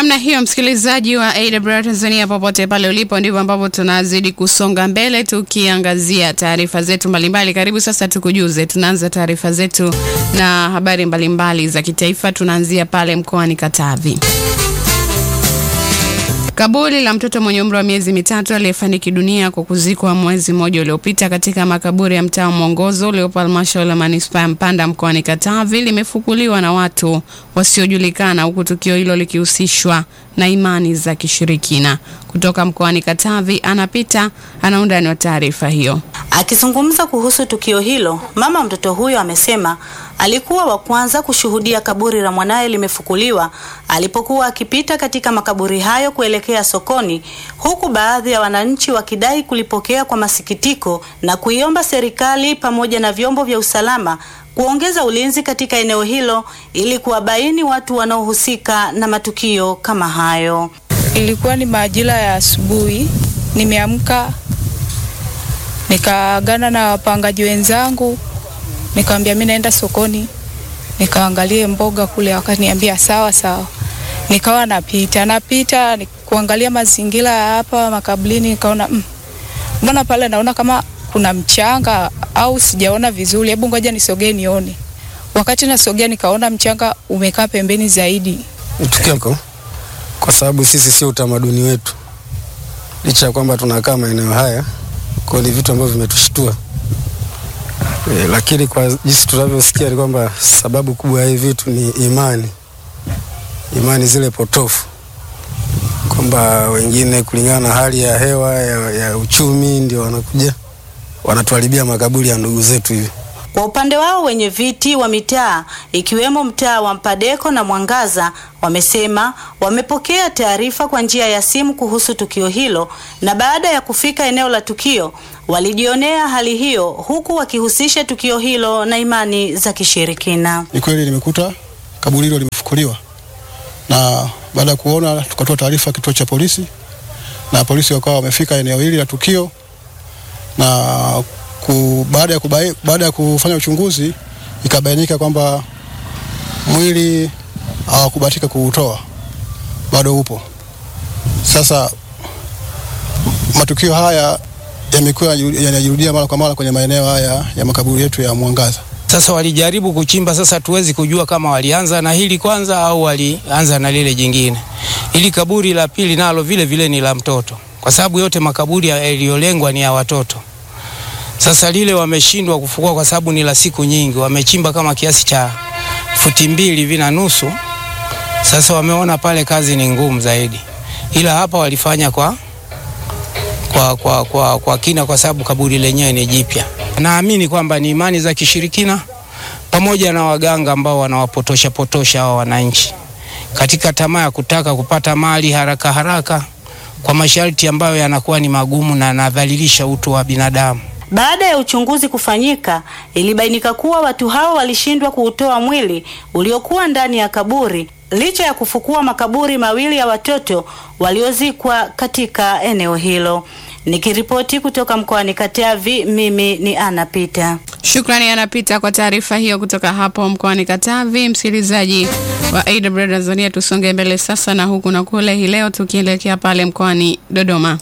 Namna hiyo, msikilizaji wa AWR Tanzania, popote pale ulipo, ndivyo ambavyo tunazidi kusonga mbele tukiangazia taarifa zetu mbalimbali. Karibu sasa tukujuze, tunaanza taarifa zetu na habari mbalimbali za kitaifa. Tunaanzia pale mkoani Katavi. Kaburi la mtoto mwenye umri wa miezi mitatu aliyefariki dunia kwa kuzikwa mwezi mmoja uliopita katika makaburi ya mtaa Mwongozo uliopo halmashauri ya manispaa ya Mpanda mkoani Katavi limefukuliwa na watu wasiojulikana, huku tukio hilo likihusishwa na imani za kishirikina. Kutoka mkoani Katavi, anapita ana undani wa taarifa hiyo. Akizungumza kuhusu tukio hilo, mama mtoto huyo amesema alikuwa wa kwanza kushuhudia kaburi la mwanaye limefukuliwa alipokuwa akipita katika makaburi hayo kuelekea sokoni, huku baadhi ya wananchi wakidai kulipokea kwa masikitiko na kuiomba serikali pamoja na vyombo vya usalama kuongeza ulinzi katika eneo hilo ili kuwabaini watu wanaohusika na matukio kama hayo. Ilikuwa ni majira ya asubuhi, nimeamka nikaagana na wapangaji wenzangu, nikamwambia mimi naenda sokoni nikaangalie mboga kule, wakaniambia sawa sawa. Nikawa napita napita kuangalia mazingira ya hapa makaburini, nikaona mm, mbona pale naona kama kuna mchanga au sijaona vizuri, hebu ngoja nisogee nione. Wakati nasogea nikaona mchanga umekaa pembeni zaidi. Tukio kwa sababu sisi sio utamaduni wetu, licha ya kwamba tunakaa maeneo haya, kwa ni vitu ambavyo vimetushtua e, lakini kwa jinsi tunavyosikia ni kwamba sababu kubwa ya hivi vitu ni imani, imani zile potofu, kwamba wengine kulingana na hali ya hewa ya, ya uchumi ndio wanakuja wanatuharibia makaburi ya ndugu zetu hivi. Kwa upande wao wenye viti wa mitaa ikiwemo mtaa wa Mpadeko na Mwangaza wamesema wamepokea taarifa kwa njia ya simu kuhusu tukio hilo, na baada ya kufika eneo la tukio walijionea hali hiyo, huku wakihusisha tukio hilo na imani za kishirikina. Ni kweli nimekuta kaburi hilo limefukuliwa, na baada ya kuona tukatoa taarifa kituo cha polisi, na polisi wakawa wamefika eneo hili la tukio na ku, baada ya kubai, baada ya kufanya uchunguzi ikabainika kwamba mwili hawakubahatika kuutoa, bado upo. Sasa matukio haya yamekuwa yanajirudia mara kwa mara kwenye maeneo haya ya makaburi yetu ya Mwangaza. Sasa walijaribu kuchimba, sasa tuwezi kujua kama walianza na hili kwanza au walianza na lile jingine. Ili kaburi la pili nalo vile vile ni la mtoto, kwa sababu yote makaburi yaliyolengwa ni ya watoto. Sasa lile wameshindwa kufukua kwa sababu ni la siku nyingi, wamechimba kama kiasi cha futi mbili hivi na nusu. Sasa wameona pale kazi ni ngumu zaidi, ila hapa walifanya kwa, kwa, kwa, kwa, kwa kina, kwa sababu kaburi lenyewe ni jipya. Naamini kwamba ni imani za kishirikina pamoja na waganga ambao wanawapotosha potosha hao wananchi katika tamaa ya kutaka kupata mali haraka haraka kwa masharti ambayo yanakuwa ni magumu na yanadhalilisha utu wa binadamu. Baada ya uchunguzi kufanyika, ilibainika kuwa watu hao walishindwa kuutoa mwili uliokuwa ndani ya kaburi licha ya kufukua makaburi mawili ya watoto waliozikwa katika eneo hilo. Nikiripoti kutoka mkoani Katavi, mimi ni Ana Pita. Shukrani Anapita kwa taarifa hiyo kutoka hapo mkoani Katavi. Msikilizaji wa AWR Tanzania, tusonge mbele sasa na huku na kule, hii leo tukielekea pale mkoani Dodoma.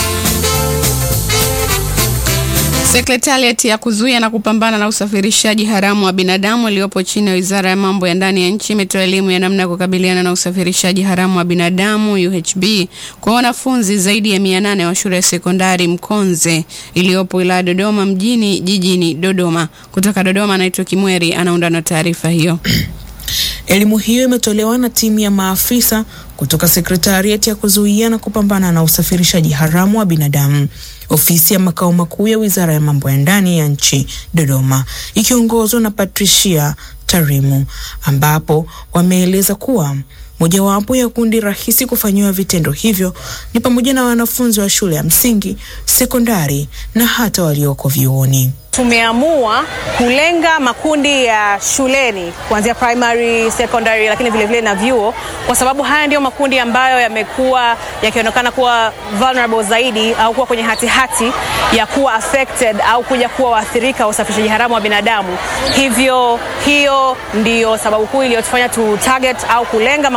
Sekretariat ya kuzuia na kupambana na usafirishaji haramu wa binadamu iliyopo chini ya Wizara ya Mambo ya Ndani ya Nchi imetoa elimu ya namna ya kukabiliana na usafirishaji haramu wa binadamu UHB kwa wanafunzi zaidi ya 800 wa shule ya sekondari Mkonze iliyopo wilaya Dodoma mjini jijini Dodoma. Kutoka Dodoma, anaitwa Kimweri anaunda na taarifa hiyo. Elimu hiyo imetolewa na timu ya maafisa kutoka sekretariati ya kuzuia na kupambana na usafirishaji haramu wa binadamu, ofisi ya makao makuu ya wizara ya mambo ya ndani ya nchi Dodoma, ikiongozwa na Patricia Tarimu, ambapo wameeleza kuwa mojawapo ya kundi rahisi kufanyiwa vitendo hivyo ni pamoja na wanafunzi wa shule ya msingi, sekondari na hata walioko vyuoni. Tumeamua kulenga makundi ya shuleni kuanzia primary, secondary, lakini vile vile na vyuo, kwa sababu haya ndiyo makundi ambayo yamekuwa yakionekana kuwa vulnerable zaidi au kuwa kwenye hatihati hati ya kuwa affected au kuja kuwa waathirika wa usafirishaji haramu wa binadamu. Hivyo hiyo ndiyo sababu kuu iliyotufanya tu target au kulenga makundi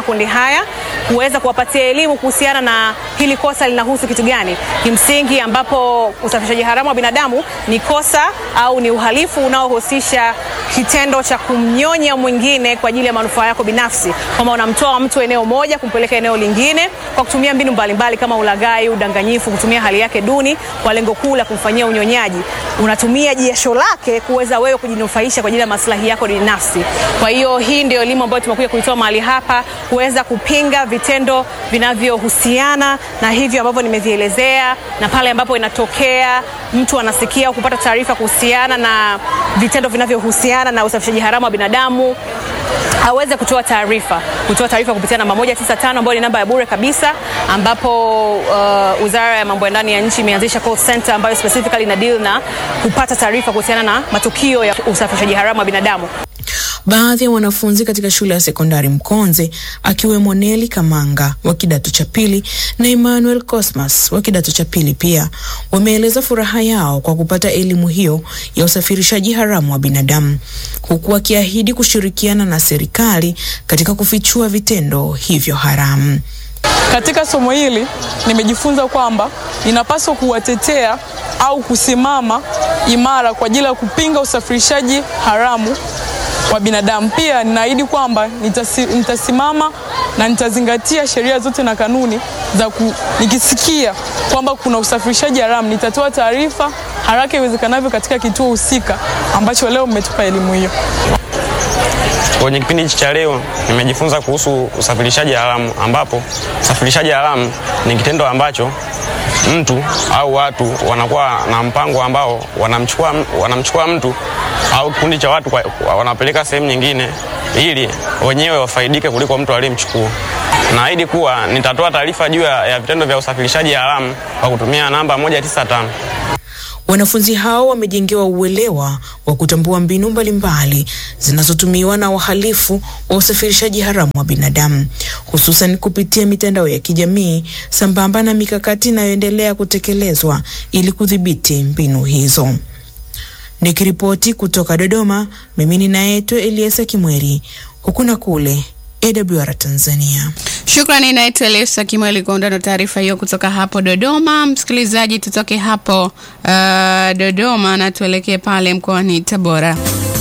makundi haya kuweza kuwapatia elimu kuhusiana na hili kosa linahusu kitu gani kimsingi, ambapo usafirishaji haramu wa binadamu ni kosa au ni uhalifu unaohusisha kitendo cha kumnyonya mwingine kwa ajili ya manufaa yako binafsi, kwamba unamtoa mtu eneo moja kumpeleka eneo lingine kwa kutumia mbinu mbalimbali mbali kama ulaghai, udanganyifu, kutumia hali yake duni kwa lengo kuu la kumfanyia unyonyaji. Unatumia jasho lake kuweza wewe kujinufaisha kwa ajili ya maslahi yako binafsi. Kwa hiyo hii ndio elimu ambayo tumekuja kuitoa mahali hapa kuweza kupinga vitendo vinavyohusiana na hivyo ambavyo nimevielezea, na pale ambapo inatokea mtu anasikia au kupata taarifa kuhusiana na vitendo vinavyohusiana na usafirishaji haramu wa binadamu aweze kutoa taarifa kutoa taarifa kupitia namba 195 ambayo ni namba ya bure kabisa, ambapo uh, Wizara ya Mambo ya Ndani ya Nchi imeanzisha call center ambayo specifically ina deal na kupata taarifa kuhusiana na matukio ya usafirishaji haramu wa binadamu. Baadhi ya wanafunzi katika shule ya sekondari Mkonze akiwemo Neli Kamanga wa kidato cha pili na Emmanuel Cosmas wa kidato cha pili pia wameeleza furaha yao kwa kupata elimu hiyo ya usafirishaji haramu wa binadamu huku wakiahidi kushirikiana na serikali katika kufichua vitendo hivyo haramu. Katika somo hili nimejifunza kwamba ninapaswa kuwatetea au kusimama imara kwa ajili ya kupinga usafirishaji haramu wa binadamu. Pia ninaahidi kwamba nitasi, nitasimama na nitazingatia sheria zote na kanuni za ku, nikisikia kwamba kuna usafirishaji haramu nitatoa taarifa haraka iwezekanavyo katika kituo husika ambacho leo mmetupa elimu hiyo. Kwenye kipindi hichi cha leo nimejifunza kuhusu usafirishaji haramu, ambapo usafirishaji haramu ni kitendo ambacho mtu au watu wanakuwa na mpango ambao wanamchukua, wanamchukua mtu au kikundi cha watu kwa, wanapeleka sehemu nyingine ili wenyewe wafaidike kuliko mtu aliyemchukua. Naahidi kuwa nitatoa taarifa juu ya vitendo vya usafirishaji haramu kwa kutumia namba 195. Wanafunzi hao wamejengewa uelewa wa kutambua mbinu mbalimbali zinazotumiwa na wahalifu wa usafirishaji haramu wa binadamu, hususan kupitia mitandao ya kijamii sambamba na mikakati inayoendelea kutekelezwa ili kudhibiti mbinu hizo. Nikiripoti kutoka Dodoma, mimi ninaitwa Eliasa Kimweri, huku na kule AWR Tanzania. Shukrani, naitwa Elisa Kimweli kwa undani wa taarifa hiyo kutoka hapo Dodoma. Msikilizaji, tutoke hapo uh, Dodoma na tuelekee pale mkoani Tabora.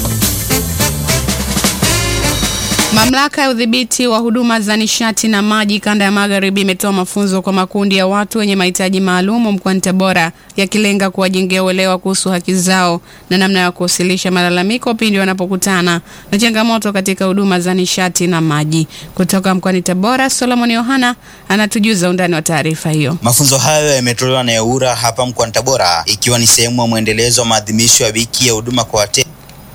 Mamlaka ya udhibiti wa huduma za nishati na maji kanda ya magharibi imetoa mafunzo kwa makundi ya watu wenye mahitaji maalum mkoani Tabora yakilenga kuwajengea uelewa kuhusu haki zao na namna ya kuwasilisha malalamiko pindi wanapokutana na changamoto katika huduma za nishati na maji. Kutoka mkoani Tabora, Solomon Yohana anatujuza undani wa taarifa hiyo. Mafunzo hayo yametolewa na EWURA hapa mkoani Tabora ikiwa ni sehemu ya mwendelezo wa maadhimisho ya wiki ya huduma kwa wateja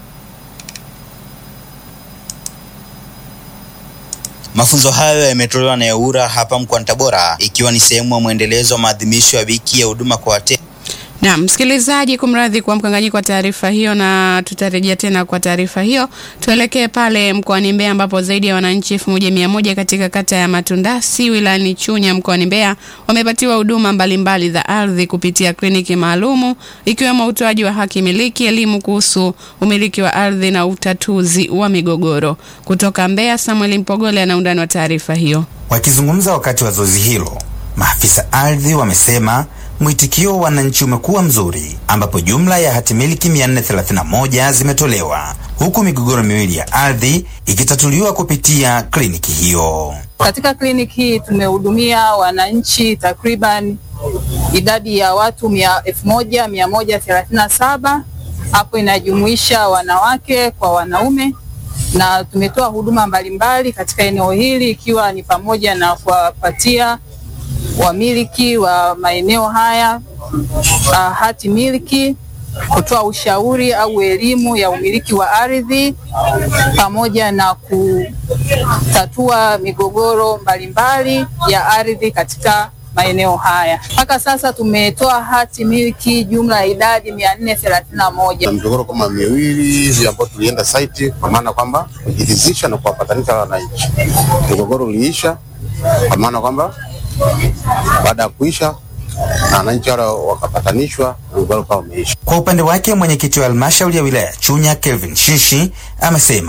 Mafunzo hayo yametolewa na EWURA hapa mkoani Tabora ikiwa ni sehemu ya mwendelezo wa maadhimisho ya wiki ya huduma kwa wateja. Na msikilizaji, kumradhi kwa mkanganyiko wa taarifa hiyo, na tutarejea tena kwa taarifa hiyo. Tuelekee pale mkoani Mbeya ambapo zaidi ya wananchi elfu moja mia moja katika kata ya Matundasi wilayani Chunya mkoani Mbeya wamepatiwa huduma mbalimbali za ardhi kupitia kliniki maalumu ikiwemo utoaji wa haki miliki, elimu kuhusu umiliki wa ardhi na utatuzi wa migogoro. Kutoka Mbeya, Samuel Mpogole ana undani wa taarifa hiyo. Wakizungumza wakati wa zoezi hilo, maafisa ardhi wamesema mwitikio wa wananchi umekuwa mzuri ambapo jumla ya hati miliki 431 zimetolewa huku migogoro miwili ya ardhi ikitatuliwa kupitia kliniki hiyo. Katika kliniki hii tumehudumia wananchi takriban idadi ya watu elfu moja mia moja thelathini na saba. Hapo inajumuisha wanawake kwa wanaume, na tumetoa huduma mbalimbali katika eneo hili ikiwa ni pamoja na kuwapatia wamiliki wa maeneo haya uh, hati miliki, kutoa ushauri au elimu ya umiliki wa ardhi pamoja na kutatua migogoro mbalimbali ya ardhi katika maeneo haya. Mpaka sasa tumetoa hati miliki jumla ya idadi mia nne thelathini na moja. Migogoro kama miwili ambayo tulienda site, kwa maana kwamba kujiridhisha na kuwapatanisha wananchi. Migogoro uliisha, kwa maana kwamba baada ya kuisha na wananchi wale wakapatanishwa, mgogoro ukawa umeisha. Kwa upande wake mwenyekiti wa halmashauri ya wilaya Chunya Kelvin Shishi amesema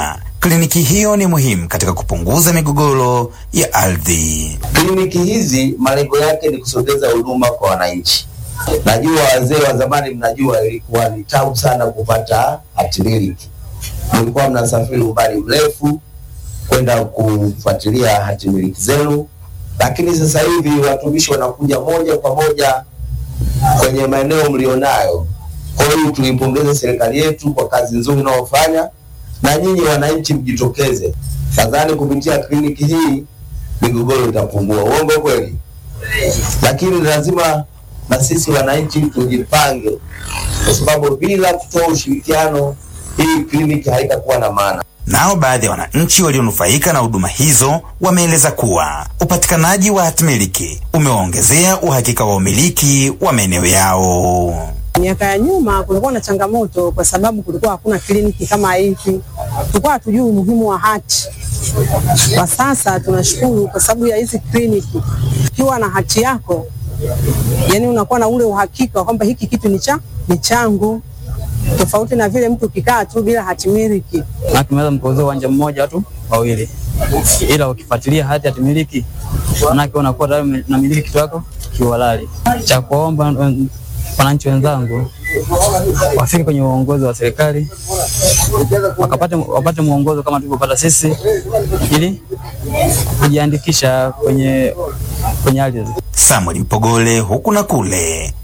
kliniki hiyo ni muhimu katika kupunguza migogoro ya ardhi. Kliniki hizi malengo yake ni kusogeza huduma kwa wananchi. Najua wazee wa zamani, mnajua ilikuwa ni tabu sana kupata hatimiliki, mlikuwa mnasafiri umbali mrefu kwenda kufuatilia hatimiliki zenu, lakini sasa hivi watumishi wanakuja moja kwa moja kwenye maeneo mlionayo. Kwa hiyo tuipongeze serikali yetu kwa kazi nzuri inayofanya, na nyinyi wananchi mjitokeze. Nadhani kupitia kliniki hii migogoro itapungua. Uongo kweli? Lakini lazima na sisi wananchi tujipange, kwa sababu bila kutoa ushirikiano hii kliniki haitakuwa na maana. Nao baadhi ya wananchi walionufaika na huduma hizo wameeleza kuwa upatikanaji wa hatimiliki umewaongezea uhakika wa umiliki wa maeneo yao. Miaka ya nyuma kulikuwa na changamoto kwa sababu kulikuwa hakuna kliniki kama hivi, tulikuwa hatujui umuhimu wa hati. Kwa sasa tunashukuru kwa sababu ya hizi kliniki, ukiwa na hati yako, yani unakuwa na ule uhakika kwamba hiki kitu ni cha ni changu, tofauti na vile mtu ukikaa tu bila hatimiliki. na tumeweza mkauza uwanja mmoja watu wawili, ila ukifuatilia hati ya timiliki, manake unakuwa tayari unamiliki kitu chako kiuhalali. Cha kuomba mm, wananchi wenzangu wafike kwenye uongozi wa serikali wakapate, wapate mwongozo kama tulivyopata sisi, ili kujiandikisha kwenye kwenye ardhi. Samuel Mpogole huku na kule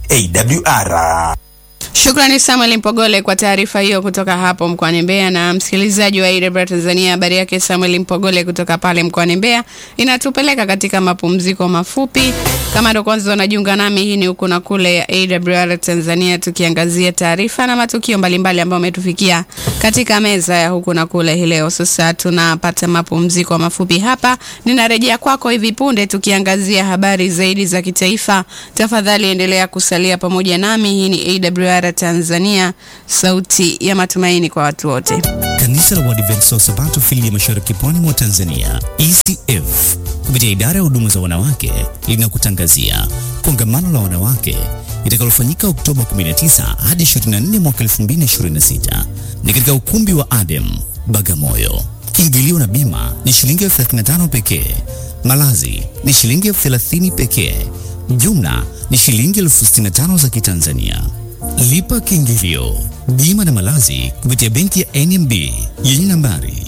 AWR. Shukrani Samuel Mpogole kwa taarifa hiyo kutoka hapo mkoani Mbeya. Na msikilizaji wa AWR Tanzania, habari yake Samuel Mpogole kutoka pale mkoani Mbeya inatupeleka katika mapumziko mafupi. Kama ndo kwanza unajiunga nami, hii ni huku na kule ya AWR Tanzania, tukiangazia taarifa na matukio mbalimbali ambayo umetufikia katika meza ya huku na kule hii leo. Sasa tunapata mapumziko mafupi hapa, ninarejea kwako hivi punde tukiangazia habari zaidi za kitaifa. Tafadhali endelea kusalia pamoja nami. Hii ni AWR Tanzania, sauti ya matumaini kwa watu wote. Kanisa la Waadventista wa Sabato fili ya mashariki pwani mwa Tanzania ECF kupitia idara ya huduma za wanawake linakutangazia kongamano la wanawake litakalofanyika Oktoba 19 hadi 24 mwaka 2026 ni katika ukumbi wa Adem Bagamoyo. Kiingilio na bima ni shilingi elfu 35 pekee. Malazi ni shilingi elfu 30 pekee. Jumla ni shilingi elfu 65 za Kitanzania. Lipa kiingilio, bima na malazi kupitia benki ya NMB yenye nambari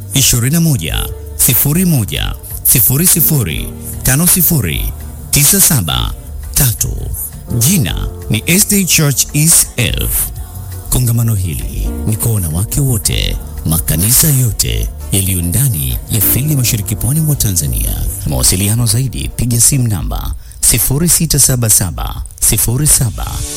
21 01 00 50 97 3. Jina ni SD Church ECF. Kongamano hili ni kwa wanawake wote, makanisa yote yaliyo ndani ya fili ya mashariki pwani mwa Tanzania. Mawasiliano zaidi, piga simu namba 0677 07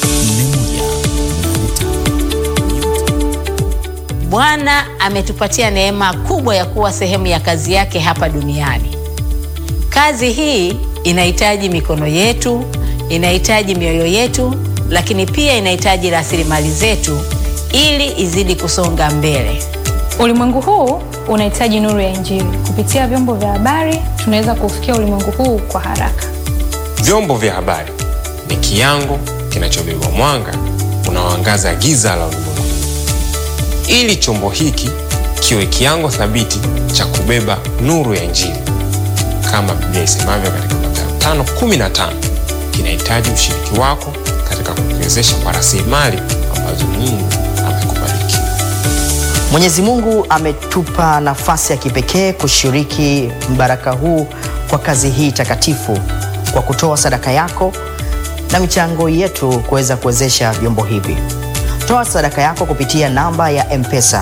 Bwana ametupatia neema kubwa ya kuwa sehemu ya kazi yake hapa duniani. Kazi hii inahitaji mikono yetu, inahitaji mioyo yetu, lakini pia inahitaji rasilimali zetu ili izidi kusonga mbele. Ulimwengu huu unahitaji nuru ya Injili. Kupitia vyombo vya habari, tunaweza kuufikia ulimwengu huu kwa haraka. Vyombo vya habari ni kiango kinachobeba mwanga unaoangaza giza la ulimwengu, ili chombo hiki kiwe kiango thabiti cha kubeba nuru ya Injili. Kama Biblia isemavyo katika Mathayo 5:15, kinahitaji ushiriki wako katika kukiwezesha kwa rasilimali ambazo Mungu amekubariki. Mwenyezi Mungu ametupa nafasi ya kipekee kushiriki mbaraka huu kwa kazi hii takatifu kwa kutoa sadaka yako na michango yetu kuweza kuwezesha vyombo hivi. Toa sadaka yako kupitia namba ya M-Pesa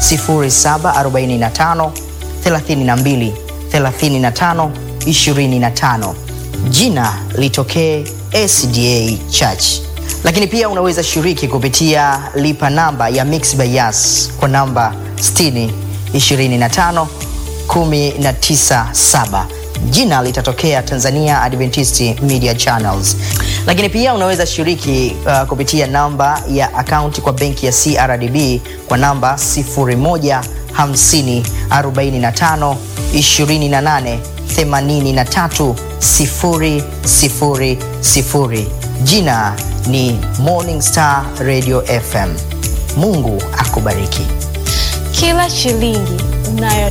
0745 32 35 25. Jina litokee SDA Church. Lakini pia unaweza shiriki kupitia lipa namba ya Mixx by Yas kwa namba 60 25 197 jina litatokea Tanzania Adventist Media Channels. Lakini pia unaweza shiriki uh, kupitia namba ya akaunti kwa benki ya CRDB kwa namba 0150 45 28 83 000. Jina ni Morning Star Radio FM. Mungu akubariki. Kila shilingi nayo